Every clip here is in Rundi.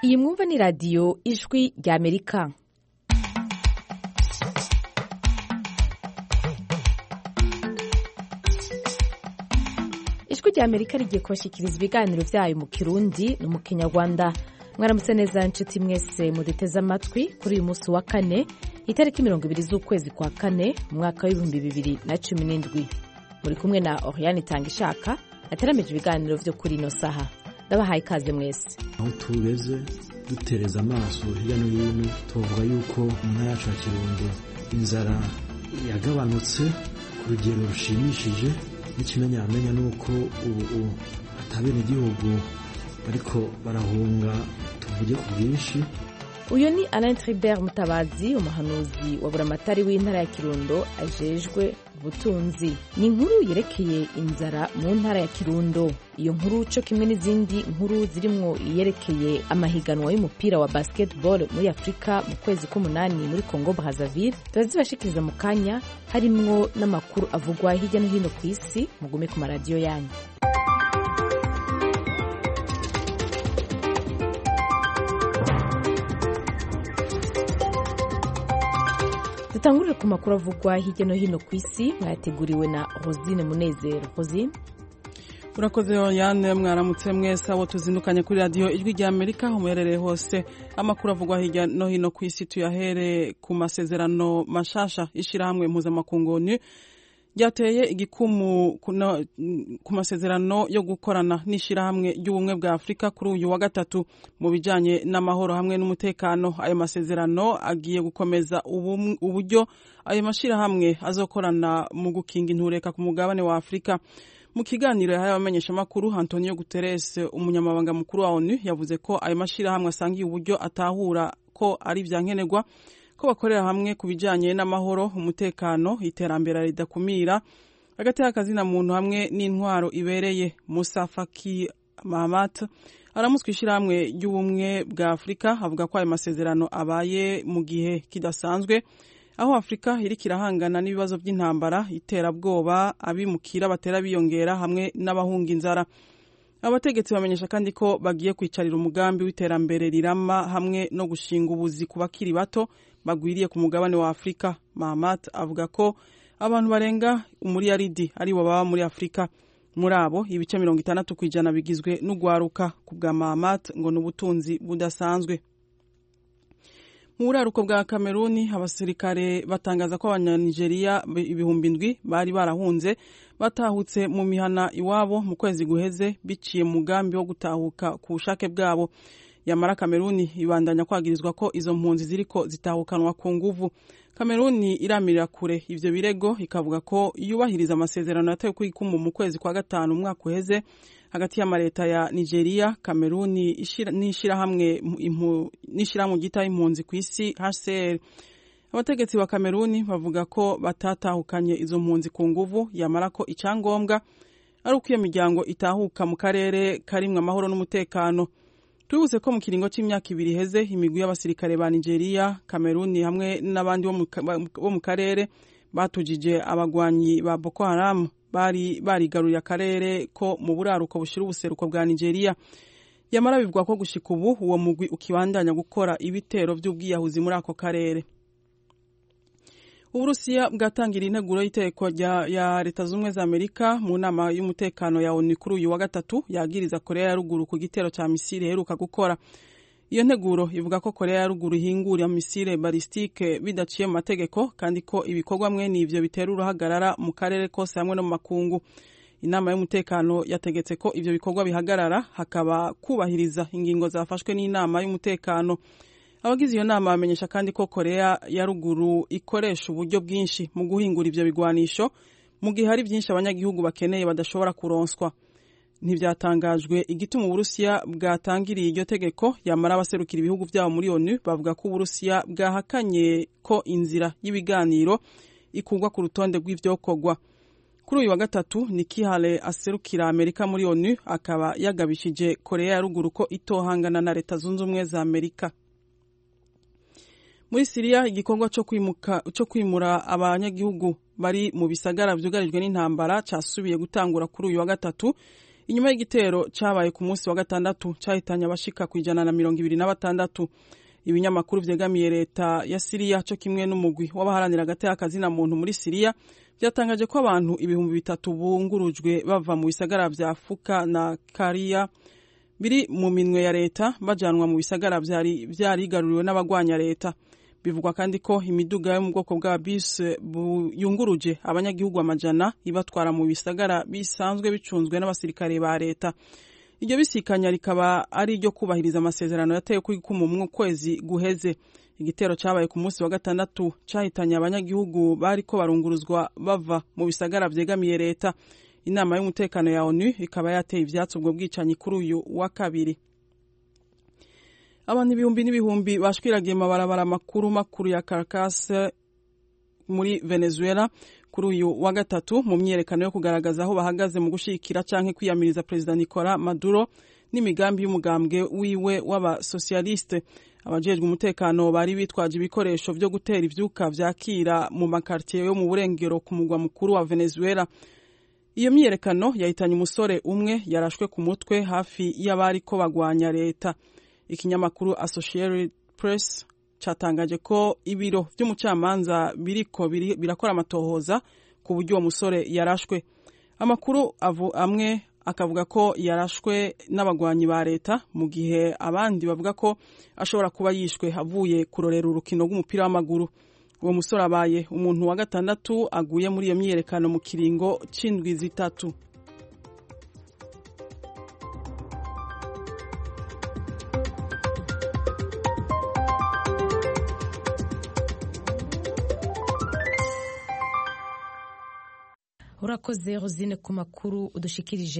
iyi mwumva ni radiyo ijwi ry'amerika ijwi ry'amerika rigiye kubashyikiriza ibiganiro byayo mu kirundi no mu kinyarwanda mwaramutse neza nshuti mwese muduteze amatwi kuri uyu munsi wa kane itariki mirongo ibiri z'ukwezi kwa kane mu mwaka w'ibihumbi bibiri na cumi n'indwi muri kumwe na oriyani itanga ishaka ateramije ibiganiro byo kuri ino saha ndabahaye ikaze mwese aho tugeze dutereza amaso hirya no hino tuvuga yuko mu ntara yacu ya kirundo inzara yagabanutse ku rugero rushimishije n'ikimenyamenya ni uko ubu atabenegihugu bariko barahunga tuvuge ku bwinshi uyu ni alain tribert mutabazi umuhanuzi wa buramatari w'intara ya kirundo ajejwe ubutunzi ni inkuru yerekeye inzara mu ntara ya kirundo iyo nkuru co kimwe n'izindi nkuru zirimwo iyerekeye amahiganwa y'umupira wa basketball muri afurika mu kwezi k'umunani muri congo brazaville turazibashikiriza mu kanya harimwo n'amakuru avugwa hirya no hino ku isi mugume ku maradiyo yanyu dutangurire ku makuru avugwa hirya no hino ku isi mwayateguriwe na rosine munezero rosine urakoze yane mwaramutse mwese abo tuzindukanye kuri radiyo ijwi rya amerika aho muherereye hose amakuru avugwa hirya no hino ku isi tuyahere ku masezerano mashasha ishyirahamwe mpuzamakungu onu ryateye igikumu ku masezerano yo gukorana n'ishyirahamwe ry'ubumwe bwa afurika kuri uyu wa gatatu mu bijyanye n'amahoro hamwe n'umutekano ayo masezerano agiye gukomeza uburyo ayo mashyirahamwe azokorana mu gukinga intureka ku mugabane wa afurika mu kiganiro yahaye abamenyeshamakuru antonio guterres umunyamabanga mukuru wa onu yavuze ko ayo mashyirahamwe asangiye uburyo atahura ko ari ibya nkenerwa ko bakorera hamwe ku bijyanye n'amahoro umutekano iterambere ridakumira hagati y'akazina muntu hamwe n'intwaro ibereye musa faki mahamat aramutswe ishyirahamwe ry'ubumwe bwa afurika avuga ko ayo masezerano abaye mu gihe kidasanzwe aho afurika iriko irahangana n'ibibazo by'intambara iterabwoba abimukira batera biyongera hamwe n'abahunga inzara abategetsi bamenyesha kandi ko bagiye kwicarira umugambi w'iterambere rirama hamwe no gushinga ubuzi ku bakiri bato bagwiriye ku mugabane wa afurika mahamat avuga ko abantu barenga umuriyaridi aribo baba muri afurika muri abo ibice mirongo itandatu ku ijana bigizwe n'ugwaruka ku bwa mahamat ngo ni ubutunzi budasanzwe mu buraruko bwa kameruni abasirikare batangaza ko abanyanigeriya ibihumbi ndwi bari barahunze batahutse mu mihana iwabo mu kwezi guheze biciye mu mugambi wo gutahuka ku bushake bwabo yamara kameruni ibandanya kwagirizwa ko izo mpunzi ziriko zitahukanwa ku nguvu kameruni iramirira kure ivyo birego ikavuga ko yubahiriza amasezerano yatewe ku ikumu mu kwezi kwa gatanu umwaka uheze hagati y'amaleta ya nigeria kameruni n'ishirahamwe ryitaho impunzi ku isi hcr abategetsi ba kameruni bavuga ko batatahukanye izo mpunzi ku nguvu yamara ko icyangombwa ari uko iyo miryango itahuka mu karere karimwo amahoro n'umutekano tubibutse ko mu kiringo cy'imyaka ibiri iheze imigwi y'abasirikare ba nigeria kameruni hamwe n'abandi bo mu karere batujije abagwanyi ba boko haramu bari barigaruriye akarere ko mu buraruko bushira ubuseruko bwa nigeria yamara bivugwa ko gushika ubu uwo mugwi ukibandanya gukora ibitero by'ubwiyahuzi muri ako karere uburusiya bwatangira integuro y'iteko ya leta z'ubumwe za amerika mu nama y'umutekano ya onu kuri uyu wa gatatu yagiriza korea ya ruguru ku gitero cya misiri iheruka gukora iyo nteguro ivuga ko korea ya ruguru ihingura misile balistike bidaciye mu mategeko kandi ko ibikorwa mwene ivyo bitera uruhagarara mu karere kose hamwe no mu makungu inama y'umutekano yategetse ko ivyo bikorwa bihagarara hakaba kubahiriza ingingo zafashwe n'inama y'umutekano abagize iyo nama bamenyesha kandi ko korea ya ruguru ikoresha uburyo bwinshi mu guhingura ivyo bigwanisho mu gihe hari byinshi abanyagihugu bakeneye badashobora kuronswa ntibyatangajwe igituma uburusiya bwatangiriye iryo tegeko yamara abaserukira ibihugu byabo muri onu bavuga ko uburusiya bwahakanye ko inzira y'ibiganiro ikugwa ku rutonde rw'ivyokorwa kuri uyu wa gatatu Nikki Haley aserukira amerika muri onu akaba yagabishije korea ya ruguru ko itohangana na leta zunze ubumwe za amerika muri siriya igikorwa cyo kwimura abanyagihugu bari mu bisagara byugarijwe n'intambara cyasubiye gutangura kuri uyu wa gatatu inyuma y'igitero cabaye ku munsi wa gatandatu cahitanye abashika ku ijana na mirongo ibiri na batandatu ibinyamakuru vyegamiye leta ya siriya co kimwe n'umugwi w'abaharanira agateka kazina muntu muri siriya vyatangaje ko abantu ibihumbi bitatu bungurujwe bava mu bisagara vya fuka na kariya biri mu minwe ya leta bajanwa mu bisagara vyari vyarigaruriwe n'abagwanya leta bivugwa kandi ko imiduga yo mu bwoko bwa bisi yunguruje abanyagihugu amajana ibatwara mu bisagara bisanzwe bicunzwe n'abasirikare ba leta iryo bisikanya rikaba ari iryo kubahiriza amasezerano yatewe kuri kumu mu kwezi guheze igitero cabaye ku munsi wa gatandatu cahitanye abanyagihugu bariko barunguruzwa bava mu bisagara vyegamiye leta inama y'umutekano ya onu ikaba yateye ivyatsi ubwo bwicanyi kuri uyu wa kabiri abantu ibihumbi n'ibihumbi bashwiragiye mabarabara makuru makuru ya Caracas muri Venezuela kuri uyu wa gatatu mu myerekano yo kugaragaza aho bahagaze mu gushikira canke kwiyamiriza Perezida Nicolas Maduro n'imigambi y'umugambwe wiwe w'abasosialiste abajejwe umutekano bari bitwaje ibikoresho vyo gutera ivyuka vyakira mu makartier yo mu burengero ku mugwa mukuru wa Venezuela iyo myiyerekano yahitanye umusore umwe yarashwe ku mutwe hafi y'abariko bagwanya leta ikinyamakuru Associated Press catangaje ko ibiro vy'umucamanza biriko birakora amatohoza ku buryo uwo musore yarashwe amakuru amwe akavuga ko yarashwe n'abagwanyi ba leta mu gihe abandi bavuga ko ashobora kuba yishwe avuye kurorera urukino rw'umupira w'amaguru uwo musore abaye umuntu wa gatandatu aguye muri iyo myiyerekano mu kiringo c'indwi zitatu urakoze rosine ku makuru udushikirije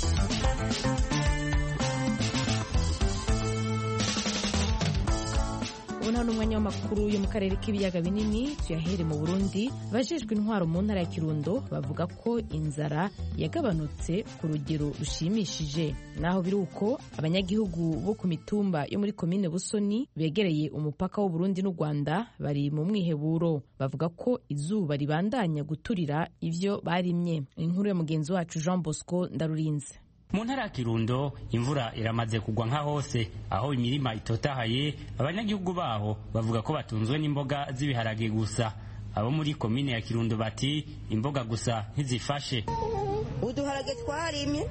ubu nta n'umwanya w'amakuru yo mu karere k'ibiyaga binini tuyahere mu burundi abajejwe intwaro mu ntara ya kirundo bavuga ko inzara yagabanutse ku rugero rushimishije naho biri uko abanyagihugu bo ku mitumba yo muri komine busoni begereye umupaka w'uburundi n'u rwanda bari mu mwiheburo bavuga ko izuba ribandanya guturira ivyo barimye inkuru ya mugenzi wacu jean bosco ndarurinze mu ntara ya kirundo imvura iramaze kugwa nka hose aho imirima itotahaye abanyagihugu baho bavuga ko batunzwe n'imboga z'ibiharage gusa abo muri komine ya kirundo bati imboga gusa ntizifashe uduharage twarimye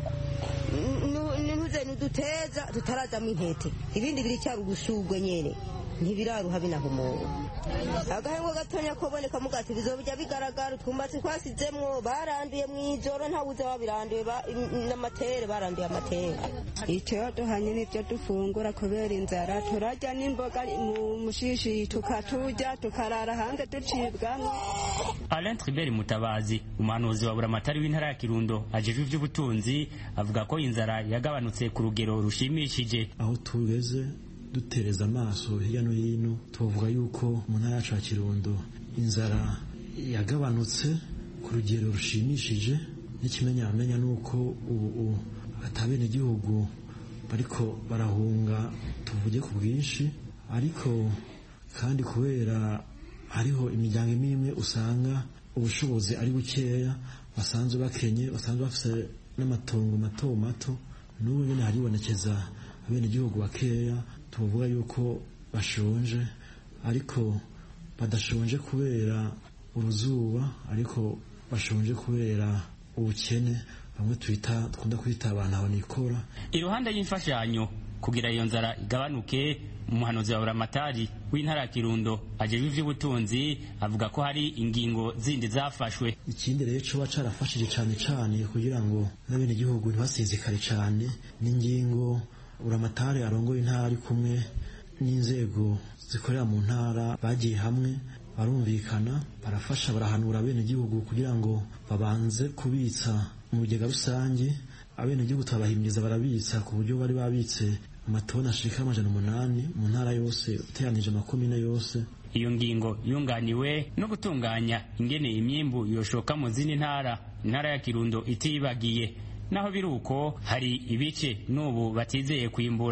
ntuze ntuduteza tutarazamo intete ibindi biricyari ubushugwe nyene ntibiraruha binahumura agahengo gatonya koboneka mugati bizobijya bigaragara utwumbatsi twasizemwo baranduye mw'ijoro ntawuze wabiranduye n'amatere baranduye amatere icyo duhanye n'ibyo dufungura kubera inzara turarya n'imboga mu mushishi tukaturya tukarara hanze ducibwamwo Alain Tribert Mutabazi umuhanuzi wa buramatari w'intara ya Kirundo ajejwe ivy'ubutunzi avuga ko inzara yagabanutse ku rugero rushimishije aho tugeze dutereza amaso hirya no hino tuvuga yuko mu ntara yacu ya kirundo inzara yagabanutse ku rugero rushimishije n'ikimenyamenya ni uko ubu atabenegihugu bariko barahunga tuvuge ku bwinshi ariko kandi kubera hariho imiryango imwe imwe usanga ubushobozi ari bukeya basanzwe bakenye basanzwe bafite n'amatongo mato mato n'ubu nyine haribonekeza abenegihugu bakeya tuvuga yuko bashonje ariko badashonje kubera uruzuba ariko bashonje kubera ubukene bamwe twita twunda kwita abantu abanikora iruhande y'imfashanyo kugira iyo nzara igabanuke umuhanuzi wa buramatari w'intara ya kirundo ajejwe ivy'ubutunzi avuga ko hari ingingo zindi zafashwe ikindi rero coba carafashije cane cane kugira ngo n'abenegihugu ntibasinzikare cane n'ingingo buramatari arongoye intara ari kumwe n'inzego zikorera mu ntara bagiye hamwe barumvikana barafasha barahanura abenegihugu kugira ngo babanze kubitsa mu bigega rusange abenegihugu turabahimiriza barabitsa ku buryo bari babitse amatoni ashika amajana umunani mu ntara yose uteranije amakomine yose iyo ngingo yunganiwe no gutunganya ingene imyimbu yoshoka mu zindi ntara intara ya kirundo itibagiye naho biri uko hari ibice n'ubu batizeye kwimbura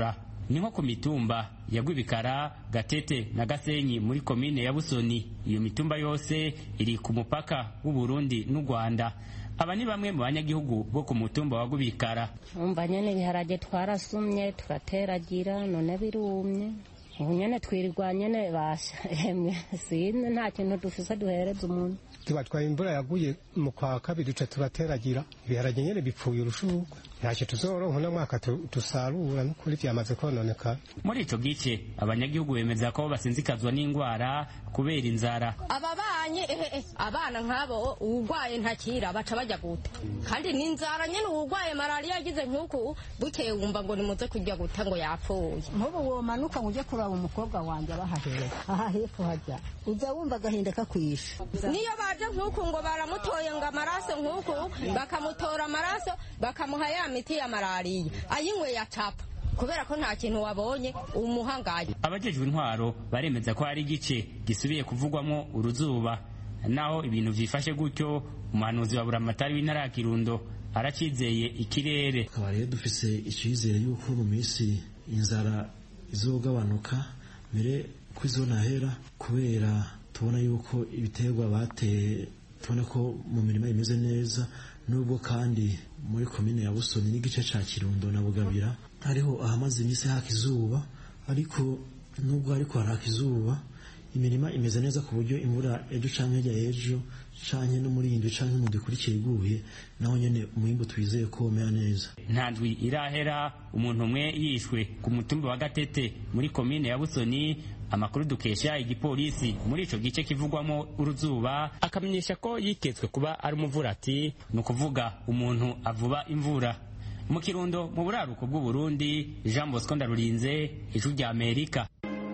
ni nko ku mitumba ya Rwibikara Gatete na Gasenyi muri komine ya Busoni iyo mitumba yose iri ku mupaka w'u Burundi n'u Rwanda aba ni bamwe mu banyagihugu bo ku mutumba wa Rwibikara umva nyene ibiharage twarasumye turateragira none birumye ubu nyene twirirwa nyene basha emwe sine nta kintu dufise duhereza umuntu tubatwaye imvura yaguye mu kwa kabiri duca turateragira ibiharage nyene bipfuye urushurwe ntacyo tuzoronka uno mwaka dusarura n'ukuri vyamaze kononekara muri ico gice abanyagihugu bemeza ko basinzikazwa n'ingwara kubera inzara ababanye ehe abana nk'abo uwugwaye ntakira baca bajya guta kandi ni inzara nyene uwugwaye malariya yagize nk'uku bukeye wumva ngo nimuze kurya guta ngo yapfuye nk'ubu womanuka ngo uje kuraba umukobwa wanjye abahahera aha hepfo hajya uza wumva agahinda kakwisha niyo baje nk'uku ngo baramutoye ngo amaraso nk'uku bakamutora amaraso bakamuha ya miti ya malariya ayinyweye acapa kubera ko nta kintu wabonye umuhangaye abajejwe intwaro baremeza ko hari igice gisubiye kuvugwamo uruzuba naho ibintu vyifashe gutyo umuhanuzi wa buramatari w'intara ya kirundo aracizeye ikirere tukaba rero dufise icizere yuko mu minsi inzara izogabanuka mbere ko izonahera kubera tubona yuko ibiterwa bateye tubona ko mu mirima imeze neza nubwo kandi muri komine ya busoni n'igice ca kirundo na bugabira hariho ahamaze iminsi haka izuba ariko nubwo hariko haraka izuba imirima imeze neza ku buryo imvura ejo canke hirya y'ejo canke no muri indwi canke mu dukurikiye iguye naho nyene umwimbu twizeye ko umera neza nta ndwi irahera umuntu umwe yishwe ku mutumba wa gatete muri komine ya busoni amakuru dukesha igipolisi muri ico gice kivugwamo uruzuba akamenyesha ko yiketswe kuba ari umuvurati ni ukuvuga umuntu avuba imvura mu kirundo mu buraruko bw'uburundi jean bosco ndarurinze ijwi rya amerika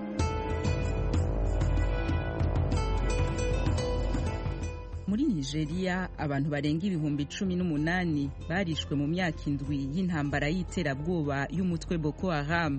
muri nigeria abantu barenga ibihumbi cumi n'umunani barishwe mu myaka indwi y'intambara y'iterabwoba y'umutwe boko haram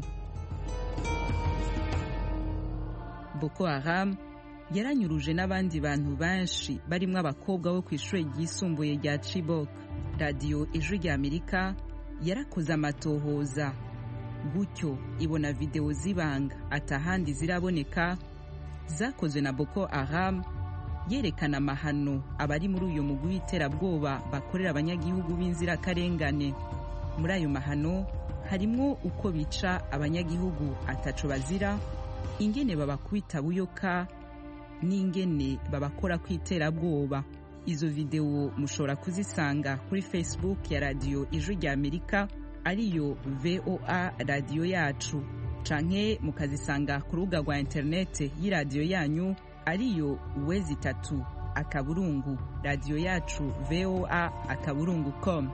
boko haram yaranyuruje n'abandi bantu benshi barimo abakobwa bo ku ishuri ryisumbuye rya chibok radiyo ijwi rya amerika yarakoze amatohoza gutyo ibona videwo z'ibanga atahandi ziraboneka zakozwe na boko haram yerekana amahano abari muri uyu mugwi w'iterabwoba bakorera abanyagihugu b'inzirakarengane muri ayo mahano harimo uko bica abanyagihugu ataco bazira ingene babakubita buyoka n'ingene babakora ku iterabwoba izo videwo mushobora kuzisanga kuri facebook ya radiyo ijwi rya amerika ariyo voa radiyo yacu canke mukazisanga ku rubuga rwa interinete y'iradiyo yanyu ariyo wezi itatu akaburungu radiyo yacu voa akaburungu com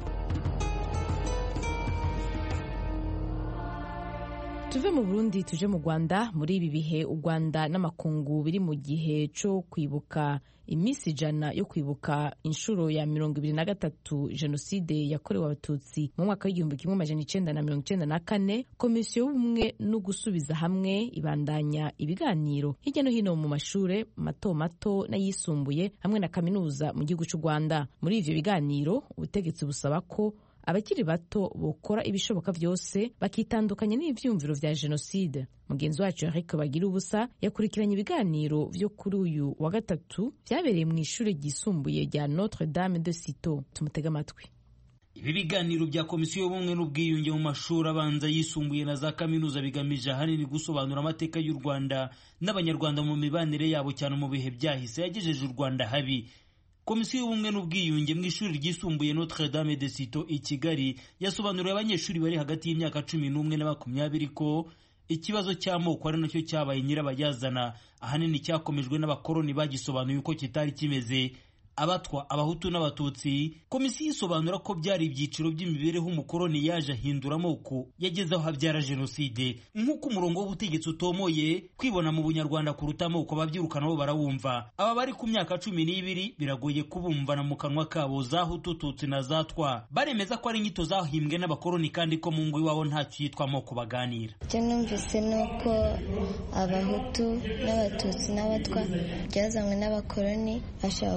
tuve mu burundi tuje mu rwanda muri ibi bihe u rwanda n'amakungu biri mu gihe cyo kwibuka iminsi ijana yo kwibuka inshuro ya mirongo ibiri na gatatu jenoside yakorewe abatutsi mu mwaka w'igihumbi kimwe amajana icenda na mirongo icenda na kane komisiyo y'ubumwe no gusubiza hamwe ibandanya ibiganiro hirya no hino mu mashure mato mato n'ayisumbuye hamwe na kaminuza mu gihugu cy'u rwanda muri ivyo biganiro ubutegetsi busaba ko abakiri bato bokora ibishoboka byose bakitandukanya n'ivyumviro vya jenoside mugenzi wacu Eric bagira ubusa yakurikiranye ibiganiro vyo kuri uyu wa gatatu vyabereye mu ishure ryisumbuye rya Notre Dame de Citeaux tumutega amatwi ibi biganiro bya komisiyo y'ubumwe n'ubwiyunge mu mashuri abanza yisumbuye na za kaminuza bigamije ahanini gusobanura amateka y'u rwanda n'abanyarwanda mu mibanire yabo cyane mu bihe byahise yagejeje u rwanda habi komisiyo y'ubumwe n'ubwiyunge mu ishuri ryisumbuye Notre Dame de Citeaux i Kigali yasobanuriye abanyeshuri bari hagati y'imyaka cumi n'umwe na makumyabiri ko ikibazo cy'amoko ari nacyo cyabaye nyirabayazana ahanini cyakomejwe n'abakoloni bagisobanuye uko kitari kimeze abatwa abahutu n'abatutsi komisiyo isobanura ko byari ibyiciro by'imibereho umukoloni yaje ahindura amoko yageze aho habyara jenoside nk'uko umurongo w'ubutegetsi utomoye kwibona mu bunyarwanda kuruta amoko ababyirukana bo barawumva aba bari ku myaka cumi n'ibiri biragoye kubumvana mu kanwa kabo za hutu tutsi na za twa baremeza ko ari inyito zahimbwe n'abakoloni kandi ko mu ngo iwabo ntacyo yitwa amoko baganira icyo numvise ni uko abahutu n'abatutsi n'abatwa byazanywe n'abakoloni bashaka gukoloni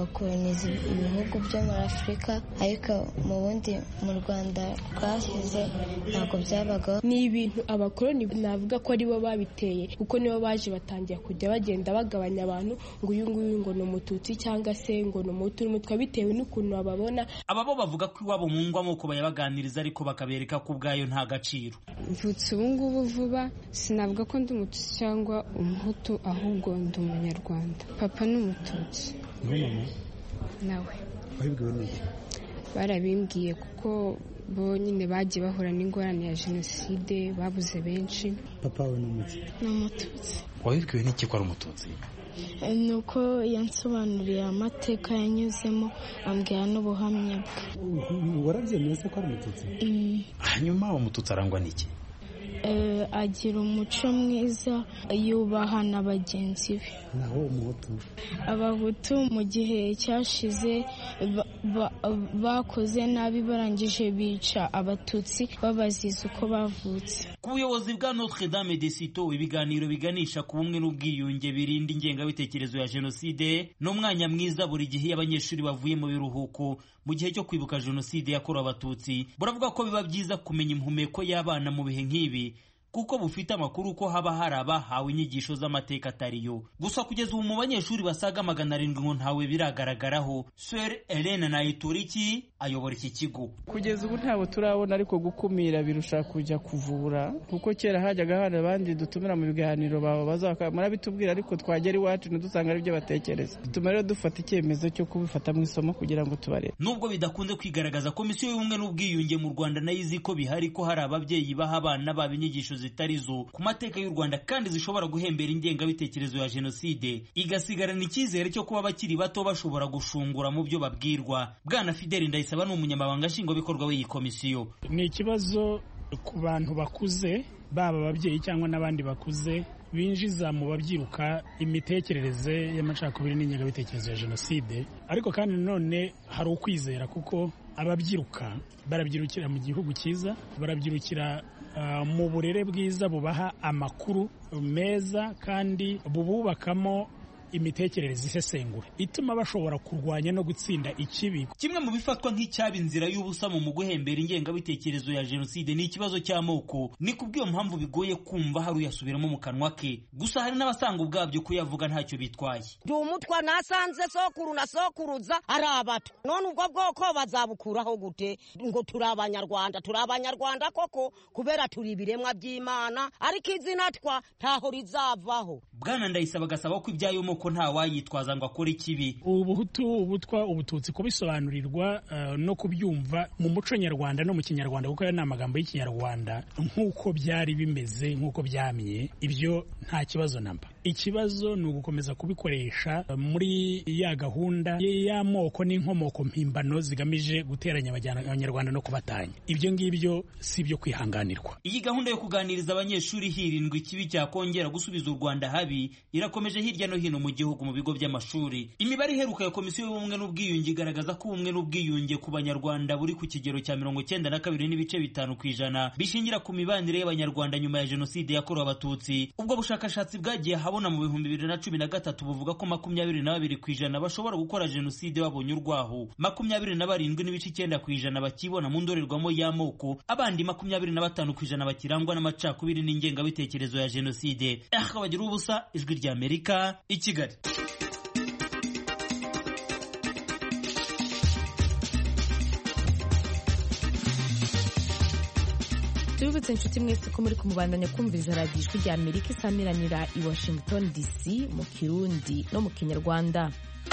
gukoloniza ibihugu byo muri afurika ariko mu bundi mu rwanda twashyize ntabwo byabagaho ni ibintu abakoloni navuga ko aribo babiteye kuko nibo baje batangira kujya bagenda bagabanya abantu ngo uyu nguyu ngo ni umututsi cyangwa se ngo ni umutu n'umutwe bitewe n'ukuntu bababona aba bo bavuga ko iwabo mu ngo amoko bayabaganiriza ariko bakabereka ko ubwayo nta gaciro mvutse ubu ngubu vuba sinavuga ko ndi umututsi cyangwa umuhutu ahubwo ndi umunyarwanda papa ni umututsi mama nawe wabibwiwe n'iki barabimbwiye kuko bo nyine bagiye bahura n'ingorane ya jenoside babuze benshi papa we ni umuti ni umututsi wabibwiwe n'iki ko ari umututsi ni uko yansobanuriye amateka yanyuzemo ambwira n'ubuhamya bwe warabyemeye se ko ari umututsi hanyuma umututsi arangwa n'iki agira umuco mwiza yubaha na bagenzi be naho umuhutu abahutu mu gihe cyashize bakoze nabi barangije bica abatutsi babaziza uko bavutse ku buyobozi bwa notre dame de sito ibiganiro biganisha ku bumwe n'ubwiyunge birinda ingengabitekerezo ya jenoside n'umwanya mwiza buri gihe iyo abanyeshuri bavuye mu biruhuko mu gihe cyo kwibuka jenoside yakorewe abatutsi buravuga ko biba byiza kumenya impumeko y'abana mu bihe nk'ibi kuko bufite amakuru ko haba hari abahawe inyigisho z'amateka atariyo gusa kugeza ubu mu banyeshuri basaga magana arindwi ngo ntawe biragaragaraho swer elena nayituriki ayobora iki kigo kugeza ubu ntabwo turabona ariko gukumira birusha kujya kuvura kuko kera hajyaga hari abandi dutumira mu biganiro bawe murabitubwira ariko twagera iwacu ntidusanga ari byo batekereza bituma rero dufata icyemezo cyo kubifata mu isomo kugira ngo tubarebe nubwo bidakunze kwigaragaza komisiyo y'ubumwe n'ubwiyunge mu rwanda nayo izi ko bihari ko hari ababyeyi baha abana babo inyigisho zitari zo ku mateka y'u Rwanda kandi zishobora guhembera ingengabitekerezo ya jenoside igasigarana icyizere cyo kuba abakiri bato bashobora gushungura mu byo babwirwa bwana Fideli Ndayisaba ni umunyamabanga nshingwabikorwa w'iyi komisiyo ni ikibazo ku bantu bakuze baba ababyeyi cyangwa n'abandi bakuze binjiza mu babyiruka imitekerereze y'amacakubiri n'ingengabitekerezo ya jenoside ariko kandi nanone hari ukwizera kuko ababyiruka barabyirukira mu gihugu cyiza barabyirukira mu burere bwiza bubaha amakuru meza kandi bububakamo imitekerereze isesengura ituma bashobora kurwanya no gutsinda ikibi kimwe mu bifatwa nk'icyaba inzira y'ubusa mu guhembera ingengabitekerezo ya jenoside ni ikibazo cy'amoko ni kubw'iyo mpamvu bigoye kumva hari uyasubiramo mu kanwa ke gusa hari n'abasanga ubwabyo kuyavuga ntacyo bitwaye ndi umutwa nasanze sokuru na sokuruza ari abato none ubwo bwoko bazabukuraho gute ngo turi abanyarwanda turi abanyarwanda koko kubera turi ibiremwa by'imana ariko izina twa ntaho rizavaho bwana ndayisaba agasaba ko ibyayo moko nta wayitwaza ngo akore ikibi ubuhutu ubutwa ubututsi kubisobanurirwa uh, no kubyumva mu muco nyarwanda no mu kinyarwanda kuko ayo ni amagambo y'ikinyarwanda nk'uko byari bimeze nk'uko byamye ibyo nta kibazo namba ikibazo ni ugukomeza kubikoresha muri ya gahunda y'amoko n'inkomoko mpimbano zigamije guteranya abanyarwanda no kubatanya ibyo ngibyo si ibyo kwihanganirwa iyi gahunda yo kuganiriza abanyeshuri hirindwa ikibi cyakongera gusubiza u rwanda habi irakomeje hirya no hino mu gihugu mu bigo by'amashuri imibare iheruka ya komisiyo y'ubumwe n'ubwiyunge igaragaza ko ubumwe n'ubwiyunge ku banyarwanda buri ku kigero cya mirongo cyenda na kabiri n'ibice bitanu ku ijana bishingira ku mibanire y'abanyarwanda nyuma ya jenoside yakorewe abatutsi ubwo bushakashatsi bwagiye habona mu bihumbi bibiri na cumi na gatatu buvuga ko makumyabiri na babiri ku ijana bashobora gukora jenoside babonye urwaho makumyabiri na barindwi n'ibice icyenda ku ijana bakibona mu ndorerwamo y'amoko abandi makumyabiri na batanu ku ijana bakirangwa n'amacakubiri n'ingengabitekerezo ya jenoside aha bagira ubusa ijwi ry'amerika i kigali tubibutse inshuti mwese ko muri kumubandanya kumviriza radiyo ijwi rya amerika isamiranira i washington dc mu kirundi no mu kinyarwanda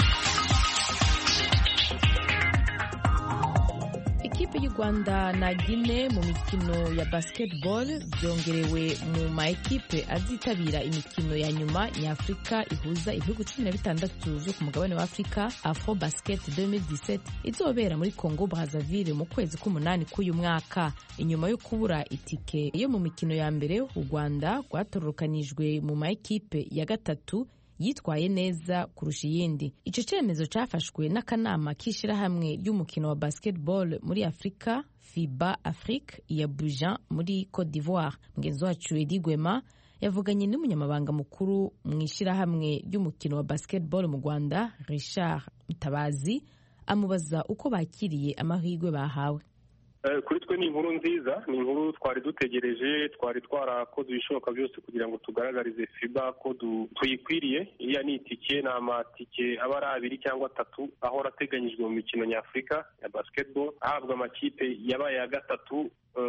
ikipe y'u rwanda na gine mu mikino ya basketball byongerewe mu ma ekipe azitabira imikino ya nyuma nyafurika ihuza ibihugu cumi na bitandatu byo ku mugabane wa afurika afro basket 2017 izobera muri congo brazzaville mu kwezi k'umunani k'uyu mwaka inyuma yo kubura itike yo mu mikino ya mbere u rwanda rwatororokanijwe mu ma ekipe ya gatatu yitwaye neza kurusha iyindi icyo cyemezo cyafashwe n'akanama k'ishyirahamwe ry'umukino wa basketball muri afurika fiba afrique ya bujan muri cote d'ivoire mugenzi wacu edi gwema yavuganye n'umunyamabanga mukuru mu ishyirahamwe ry'umukino wa basketball mu rwanda richard mutabazi amubaza uko bakiriye amahirwe bahawe kuri twe ni inkuru nziza ni inkuru twari dutegereje twari twarakoze ibishoboka byose kugira ngo tugaragarize fiba ko tuyikwiriye iriya ni itike ni amatike aba ari abiri cyangwa atatu ahora ateganyijwe mu mikino nyafurika ya basketball ahabwa amakipe yabaye ya gatatu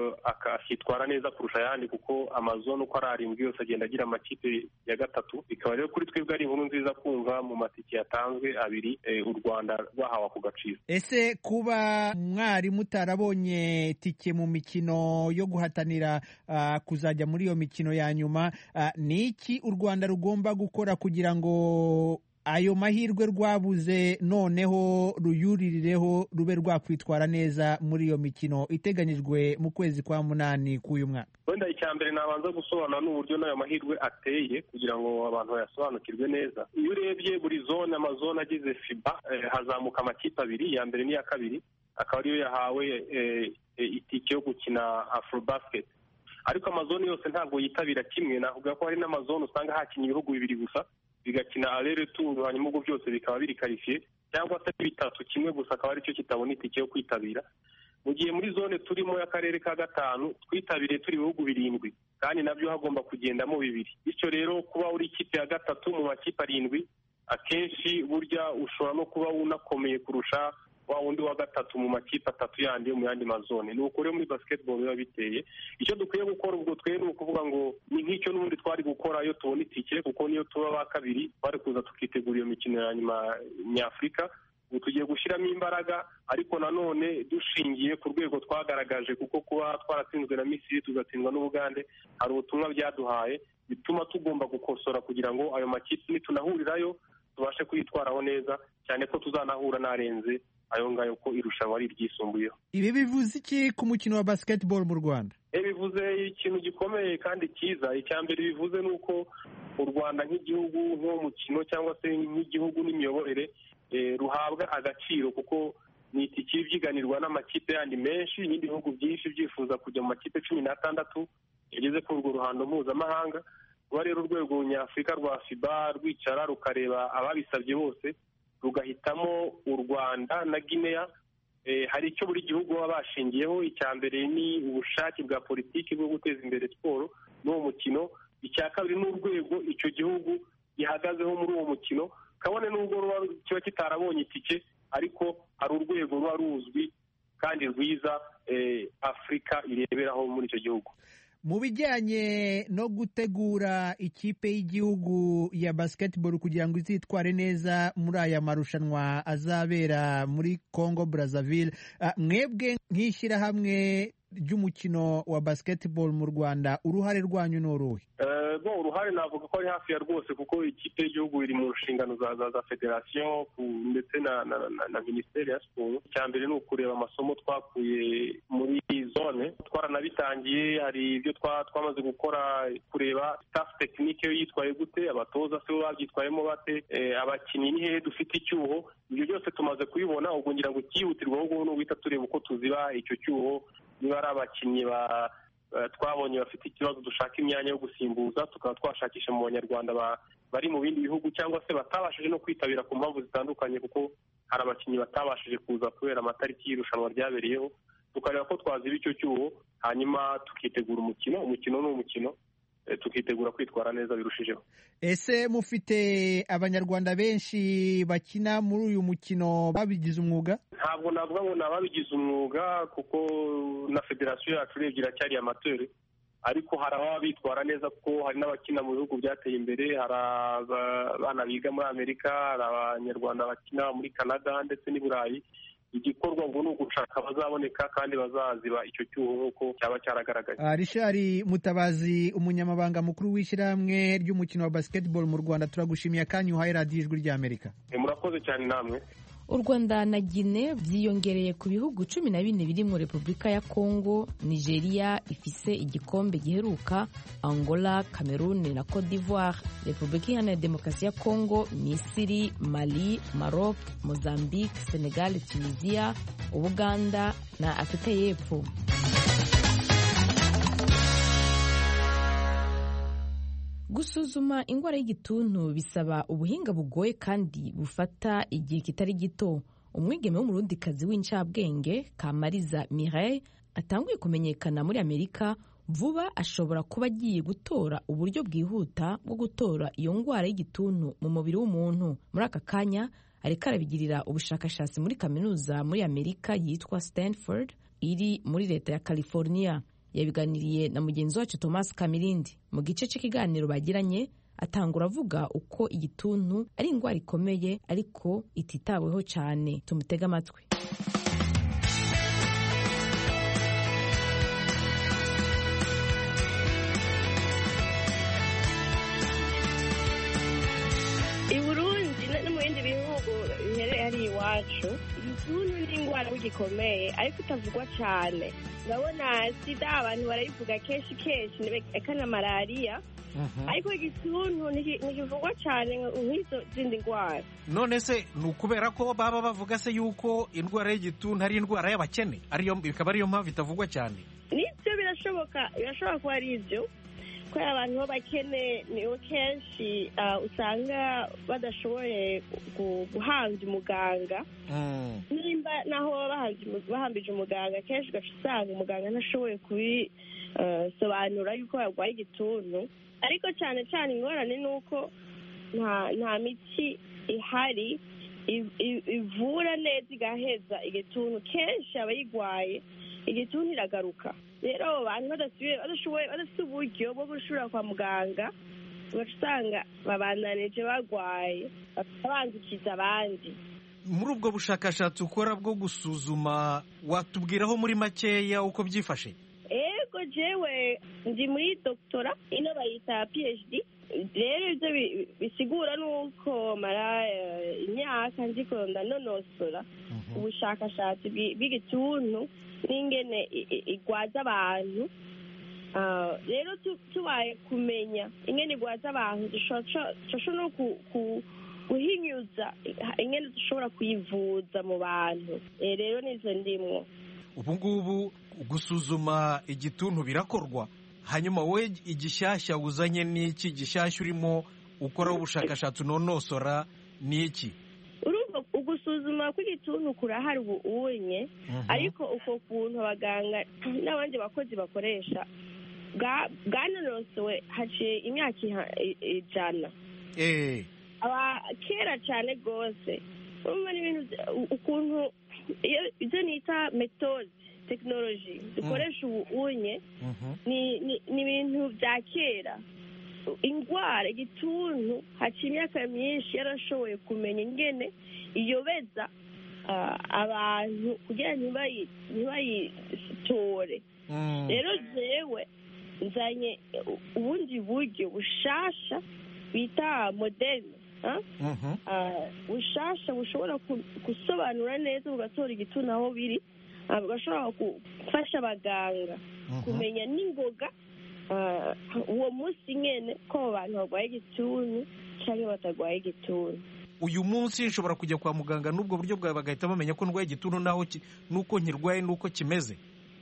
akitwara neza kurusha ayandi kuko amazone uko ari arindwi yose agenda agira amakipe ya gatatu bikaba rero kuri twebwe ari inkuru nziza kumva mu matike yatanzwe abiri u rwanda rwahawe ako gaciro ese kuba mwari mutarabonye tike mu mikino yo guhatanira kuzajya muri iyo mikino ya nyuma ni iki u rwanda rugomba gukora kugira ngo ayo mahirwe rwabuze noneho ruyuririreho rube rwakwitwara neza muri iyo mikino iteganyijwe mu kwezi kwa munani k'uyu mwaka wenda icya mbere nabanza gusobanura n'uburyo n'ayo mahirwe ateye kugira ngo abantu bayasobanukirwe neza iyo urebye buri zone amazone agize fiba hazamuka amakipe abiri iya mbere n'iya kabiri akaba ariyo yahawe itike yo gukina afurobasket ariko amazone yose ntabwo yitabira kimwe navuga ko hari n'amazone usanga hakinnye ibihugu bibiri gusa bigakina arere turu hanyuma ubwo byose bikaba biri karifiye cyangwa se bitatu kimwe gusa akaba aricyo kitabona itike yo kwitabira mu gihe muri zone turimo y'akarere ka gatanu twitabiriye turi ibihugu birindwi kandi nabyo hagomba kugendamo bibiri bityo rero kuba uri ikipe ya gatatu mu makipe arindwi akenshi burya ushobora no kuba unakomeye kurusha wa wundi wa gatatu mu makipe atatu yandi yo mu yandi mazone ni uko rero muri basketball biba biteye icyo dukwiye gukora ubwo twe ni ukuvuga ngo ni nk'icyo n'ubundi twari gukora iyo tubona itike kuko niyo tuba ba kabiri twari kuza tukitegura iyo mikino ya nyuma nyafurika ubu tugiye gushyiramo imbaraga ariko nanone dushingiye ku rwego twagaragaje kuko kuba twaratsinzwe na misiri tugatsindwa n'ubugande hari ubutumwa byaduhaye bituma tugomba gukosora kugira ngo ayo makipe nitunahurirayo tubashe kuyitwaraho neza cyane ko tuzanahura n'arenze ayo ngayo ko irushanwa ari iryisumbuyeho ibi bivuze iki ku mukino wa basketball mu rwanda bivuze ikintu gikomeye kandi cyiza icya mbere bivuze ni uko u rwanda nk'igihugu nk'umukino cyangwa se nk'igihugu n'imiyoborere ruhabwa agaciro kuko ni itike ibyiganirwa n'amakipe yandi menshi ibindi bihugu byinshi byifuza kujya mu makipe cumi n'atandatu yageze kuri urwo ruhando mpuzamahanga kuba rero urwego nyafurika rwa fiba rwicara rukareba ababisabye bose rugahitamo u rwanda na guinea hari icyo buri gihugu baba bashingiyeho icya mbere ni ubushake bwa politiki bwo guteza imbere siporo n'uwo mukino icya kabiri ni urwego icyo gihugu gihagazeho muri uwo mukino kabone n'ubwo kiba kitarabonye itike ariko hari urwego ruba ruzwi kandi rwiza afurika ireberaho muri icyo gihugu mu bijyanye no gutegura ikipe y'igihugu ya basketball kugira ngo izitware neza muri aya marushanwa azabera muri congo brazzaville mwebwe nk'ishyirahamwe ry'umukino wa basketball mu rwanda uruhare rwanyu ni uruhe bo uruhare navuga ko ari hafi ya rwose kuko ikipe y'igihugu iri mu nshingano za za federasiyo ndetse na na minisiteri ya siporo icya mbere ni ukureba amasomo twakuye muri zone twaranabitangiye hari ibyo twamaze gukora kureba staff tekinike yo yitwaye gute abatoza se babyitwayemo bate abakinnyi ni hehe dufite icyuho ibyo byose tumaze kubibona ubwo ngira ngo icyihutirwaho ubu ni uguhita tureba uko tuziba icyo cyuho niba ari abakinnyi ba twabonye bafite ikibazo dushaka imyanya yo gusimbuza tukaba twashakisha mu banyarwanda bari mu bindi bihugu cyangwa se batabashije no kwitabira ku mpamvu zitandukanye kuko hari abakinnyi batabashije kuza kubera amatariki y'irushanwa ryabereyeho tukareba ko twaziba icyo cyuho hanyuma tukitegura umukino umukino ni umukino tukitegura kwitwara neza birushijeho ese mufite abanyarwanda benshi bakina muri uyu mukino babigize umwuga ntabwo navuga ngo ni ababigize umwuga kuko na federasiyo yacu urebye iracyari amateri ariko hari ababa bitwara neza kuko hari n'abakina mu bihugu byateye imbere hari abana biga muri amerika hari abanyarwanda bakina muri canada ndetse n'i burayi igikorwa ngo ni ugushaka abazaboneka kandi bazaziba icyo cyuho nk'uko cyaba cyaragaragaye rishari mutabazi umunyamabanga mukuru w'ishyirahamwe ry'umukino wa basketball mu rwanda turagushimiye akanya uhaye radiyo ijwi ry'amerika murakoze cyane namwe u rwanda na gine byiyongereye ku bihugu cumi na bine biri mu repubulika ya kongo nigeria ifise igikombe giheruka angola cameroon na cote d'ivoire repubulika iharanira demokarasi ya kongo misiri mali maroc mozambique senegal tunisia ubuganda na afurika y'epfo. gusuzuma indwara y'igituntu bisaba ubuhinga bugoye kandi bufata igihe kitari gito umwigeme w'umurundikazi w'incabwenge kamariza mireille atanguye kumenyekana muri amerika vuba ashobora kuba agiye gutora uburyo bwihuta bwo gutora iyo ndwara y'igituntu mu mubiri w'umuntu muri aka kanya ariko arabigirira ubushakashatsi muri kaminuza muri amerika yitwa stanford iri muri leta ya california yabiganiriye na mugenzi wacu thomas kamirindi mu gice cy'ikiganiro bagiranye atangura avuga uko igituntu ari indwara ikomeye ariko ititaweho cyane tumutege amatwi i burundi no mu bindi bihugu biherereye hari iwacu igituntu ni indwara gikomeye ariko itavugwa cyane urabona sida abantu barayivuga kenshi kenshi eka na malariya ariko igituntu ntikivugwa cyane nk'izo zindi ndwara none se ni ukubera ko baba bavuga se yuko indwara y'igituntu ari indwara y'abakene ariyo bikaba ariyo mpamvu itavugwa cyane nibyo birashoboka birashobora kuba ari ibyo kubera abantu b'abakene nibo kenshi usanga badashoboye guhambya umuganga nimba naho baba bahambije umuganga kenshi ugaca usanga umuganga ntashoboye kubisobanura yuko yarwaye igituntu ariko cyane cyane ingorane ni uko nta miti ihari ivura neza igaheza igituntu kenshi abayirwaye igituntu iragaruka rero abo bantu badashoboye badafite uburyo bwo gushobora kwa muganga ugaca usanga babandanije barwaye bandukiza abandi muri ubwo bushakashatsi ukora bwo gusuzuma watubwiraho muri makeya uko byifashe ego jewe ndi muri doctora ino bayita phd rero ibyo bisigura nuko mara imyaka ndiko ndanonosora ubushakashatsi bw'igituntu n'ingene igwaza abantu rero tubaye kumenya ingene igwaza abantu dushobora no guhinyuza ingene dushobora kuyivuza mu bantu rero nizo ndimwo ubu ngubu gusuzuma igituntu birakorwa hanyuma wowe igishyashya uzanye n'iki gishyashya urimo ukoraho ubushakashatsi unonosora ni iki urumva ugusuzuma kw'igituntu kurahari ubu unye ariko uko kuntu abaganga n'abandi bakozi bakoresha bwanonosowe haciye imyaka ijana kera cyane rwose urumva n'ibintu ukuntu ibyo nita metode tekinoloji dukoresha ubu unye ni ibintu bya kera indwara igituntu haciye imyaka myinshi yarashoboye kumenya ingene iyobeza abantu kugira ntibayitore rero jewe nzanye ubundi buryo bushasha bita moderne bushasha bushobora gusobanura neza bugatora igituntu aho biri bugashobora gufasha abaganga kumenya n'ingoga uwo munsi nyine ko abo bantu barwaye igituntu cyangwa batarwaye igituntu uyu munsi nshobora kujya kwa muganga n'ubwo buryo bwawe bagahita bamenya ko ndwaye igituntu naho n'uko nkirwaye n'uko kimeze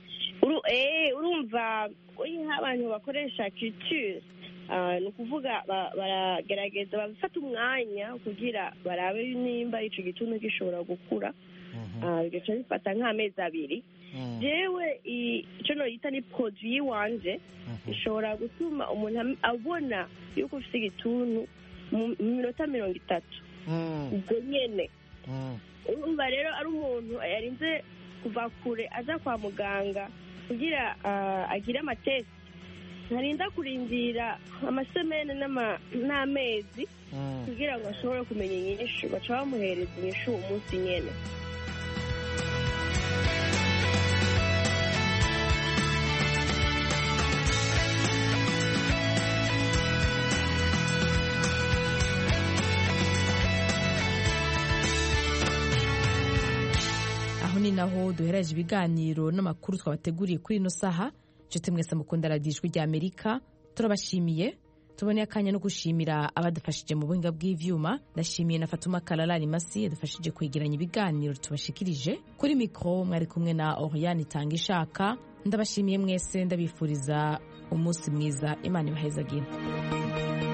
urumva iyo abantu bakoresha kiture ni ukuvuga baragerageza bafata umwanya kugira barabe nimba icyo gituntu gishobora gukura bigaca bifata nk'amezi abiri yewe icyo nayita ni poroduwi wanje ishobora gutuma umuntu abona yuko ufite igituntu mu minota mirongo itatu ubwo nyine urumva rero ari umuntu yarinze kuva kure aza kwa muganga kugira agire amatesi ntarinda kurindira amasemene n'amezi kugira ngo ashobore kumenya inyishu baca bamuhereza inyishu uwo munsi nyine aho ni naho duhereje ibiganiro n'amakuru twabateguriye kuri ino saha nshuti mwese mukunda radiyo ijwi rya amerika turabashimiye tuboneye akanya no gushimira abadufashije mu buhinga bw'ivyuma ndashimiye na fatuma kararari masi yadufashije kwegeranya ibiganiro tubashikirije kuri mikoro mwari kumwe na oriyani itanga ishaka ndabashimiye mwese ndabifuriza umunsi mwiza imana ibahezagire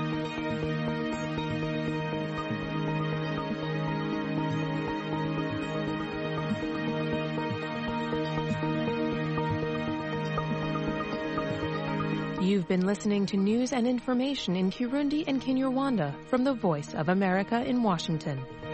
You've been listening to news and information in Kirundi and Kinyarwanda from the Voice of America in Washington.